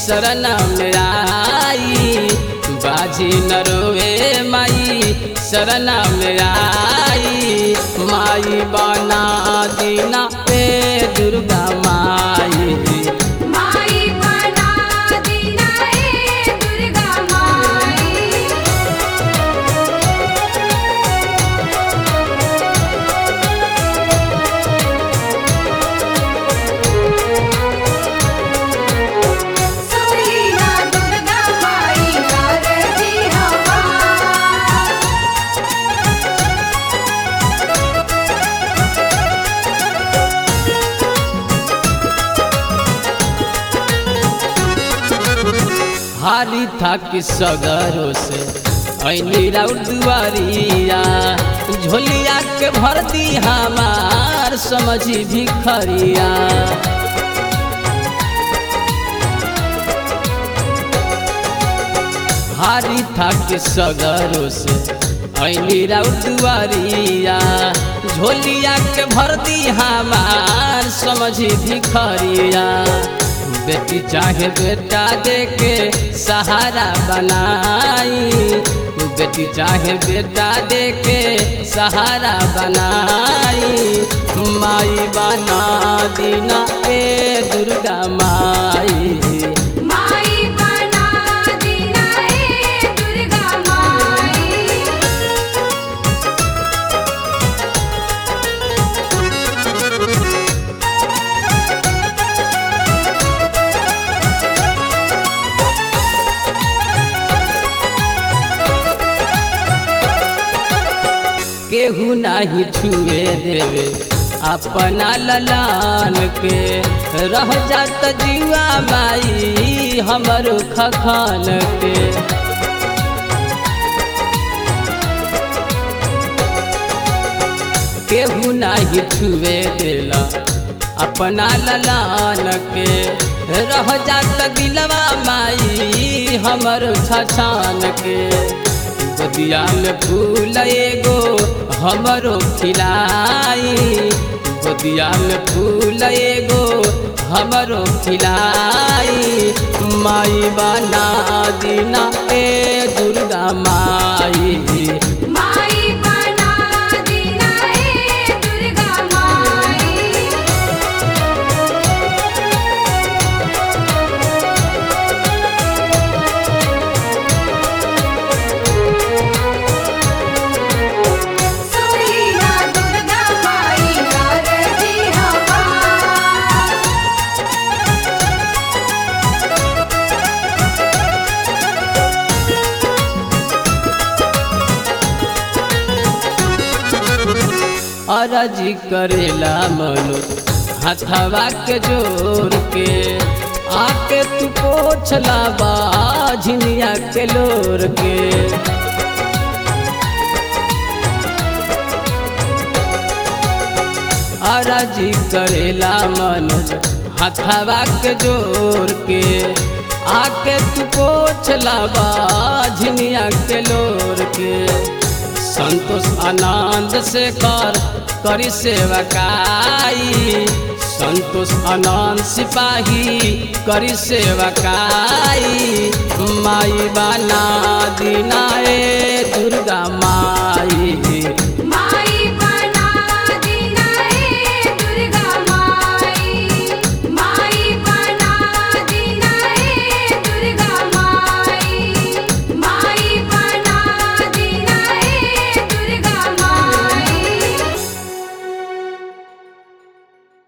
शरण में आई बाजी न रोवे माई शरण में आई माई बना दीना पे दुर्गा माई माई बना दीना ए दुर्गा माई सुनीला दुर्गा माई नारजी हमार हारी था कि सगरों से ऐनी राउर दुआरिया झोलिया के भर दी हमार समझी भिखरिया हारी था कि सगरों से ऐनी राउर दुआरिया झोलिया के भर दी हमार समझी भिखरिया बेटी चाहे बेटा दे के सहारा बनाई बेटी चाहे बेटा दे के सहारा बनाई माई बना दीना ए दुर्गा माई माई बना दीना ए दुर्गा माई केहू नाही छुए देवे अपना ललान के रह जात जीवा माई हमर खखान के केहू नाही छुए देला अपना ललान के रह जात दिलवा माई हमर छछान के गोदिया में फूल एगो हमरो खिलाई गोदिया में फूल एगो हमरो खिलाई माई बना दीना ए दुर्गा माई माई बना दीना ए दुर्गा माई सुनीला दुर्गा माई नारजी हमार अरजी करेला मनो हथवा के जोर के आके तू पोछला बाझनिया के लोर के अरजी करेला मनोज हथवा के जोर के आके तू पोछला बाझनिया के लोर के संतोष आनंद से कर करी सेवकाई संतोष आनंद सिपाही करी सेवकाई माई बना दीना ए